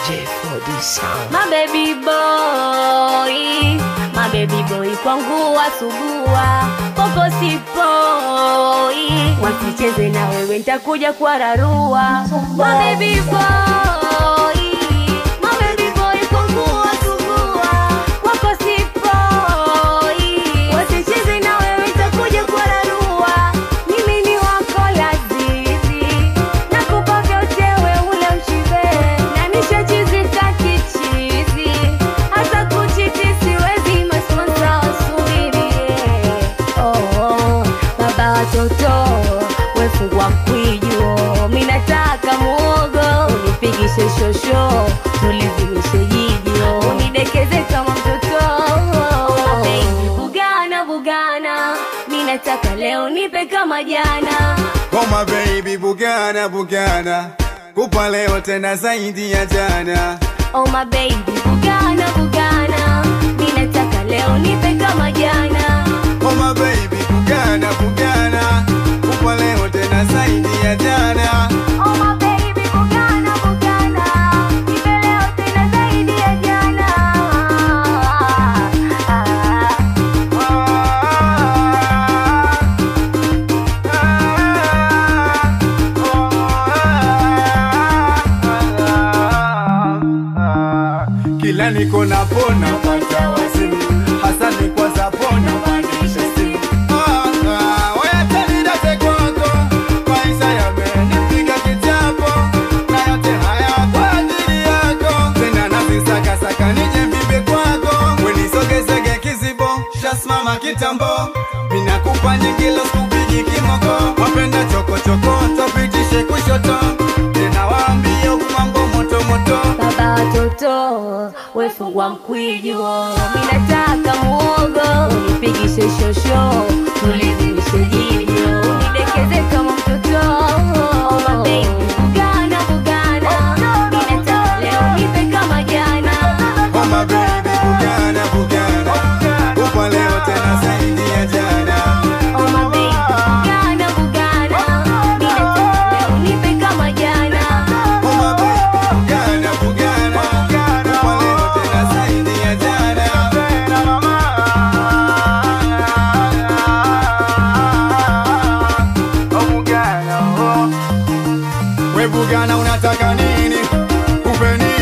J4D Sound. My baby boy, my baby boy kwangu wasugua popo sipoi, wasicheze na wewe nitakuja kuwararua. My baby boy, my baby boy kwangu wasugua wako sipoi, wasicheze na wewe nitakuja kuwararua. Mimi ni wako lazizi, nakupa vyote wewe ule ushibe, na nishachizika kichizi, hata kuchiti siwezi, masponsa wasubirie. Oh, oh, baba watoto wefungwa mkwijo, mi nataka muogo unipigishe shosho, tulizimishe jijo, unidekeze kama mtoto Baby, bugana bugana, mi nataka leo nipe kama jana Koma baby bugana bugana kupa leo tena zaidi ya jana Oh my baby, bugana bugana, mi nataka leo nipe kama jana. Koma baby bugana bugana kupa leo tena zaidi ya jana Oh my baby, bugana bugana, nipe leo tena zaidi ya jana. Kila niko napona pata wazimu hasa ni kwa zapona pandisha simu Ah, ah, oya tanidate kwako maisha yamenipiga kichapo na yote haya kwa ajili yako tena nazisakasaka nije vipe kwako wenisogezege kizibo shasimama kitambo minakupa nyingilo sikupigi kimoko wapenda chokochoko topitishe kushoto tena waambie huku mambo motomoto Baba watoto wefungwa mkwijo, mi nataka muogo unipigishe shosho, tulizimishe jijo, unidekeze kama mtoto. Oh my baby, bugana bugana, mi nataka leo nipe kama jana. Oh my baby, bugana bugana, upa leo tena zaidi ya jana. Oh my baby, bugana bugana, mi nataka leo nipe kama jana. Oh my baby, bugana bugana, upa leo tena zaidi ya jana. Oh bugana, oh. We bugana unataka nini? Kupe nini?